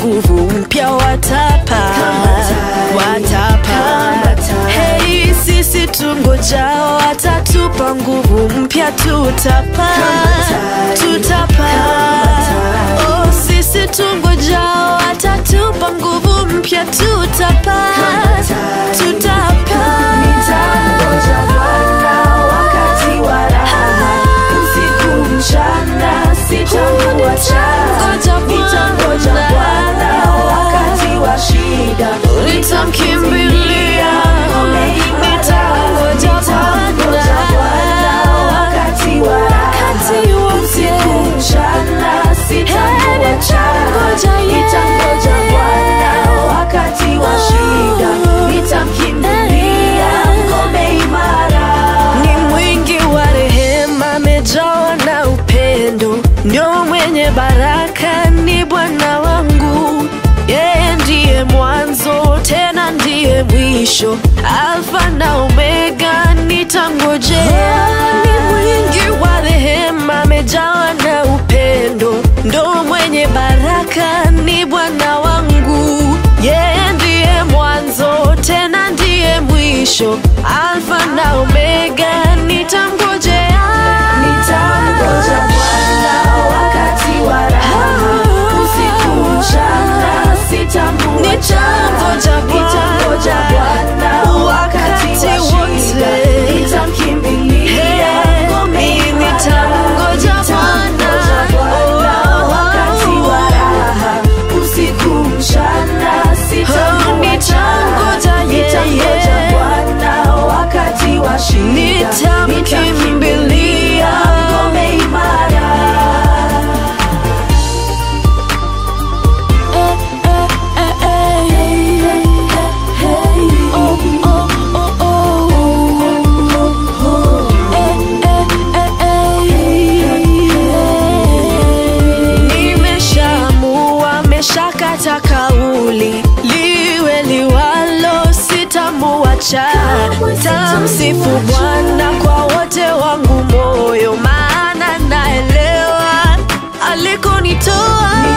nguvu mpya watapa watapa hei sisi tungojao watatupa nguvu mpya tutapa tutapa oh, sisi tungojao watatupa nguvu mpya tutapa tutapa Nitangoja Bwana wakati wa raha, usiku mchana sitamuacha. Nitangoja Nitangoja Bwana wakati wa shida, nitamkimbilia ngome imara. nitangoja Nitangoja Bwana wakati wa raha, Wakati wote. usiku mchana sitamuacha. nitangoja yeye. Nitangoja Bwana wakati wa shida, nitamkimbilia ngome imara. ni mwingi wa rehema, amejawa na upendo, ndio mwenye baraka, ni Bwana wangu. Yeye ndiye mwanzo tena ndiye mwisho, Alfa na Omega, nitangojea. Ni mwingi wa rehema, amejawa na upendo, ndo mwenye baraka, ni Bwana wangu. Yeye ndiye mwanzo tena ndiye mwisho, Alfa na Omega, nitamngojea. Nitangoja Bwana wakati wa raha, usiku mchana sitamuacha. Nitangoja Bwana. Nitangoja Bwana wakati wa Wakati wote. shida, nitamkimbilia ngome Hey, imara. nitangoja Nitangoja Bwana Bwana. wakati wa raha, usiku mchana sitamuacha. nitangoja yeye. Nitangoja Bwana wakati wa shida, Nitamkimbilia. ngome imara. Nimeshaamua, meshakata kauli, liwe liwalo, sitamuacha. Tamsifu Bwana kwa wote wangu moyo, maana naelewa alikonitoa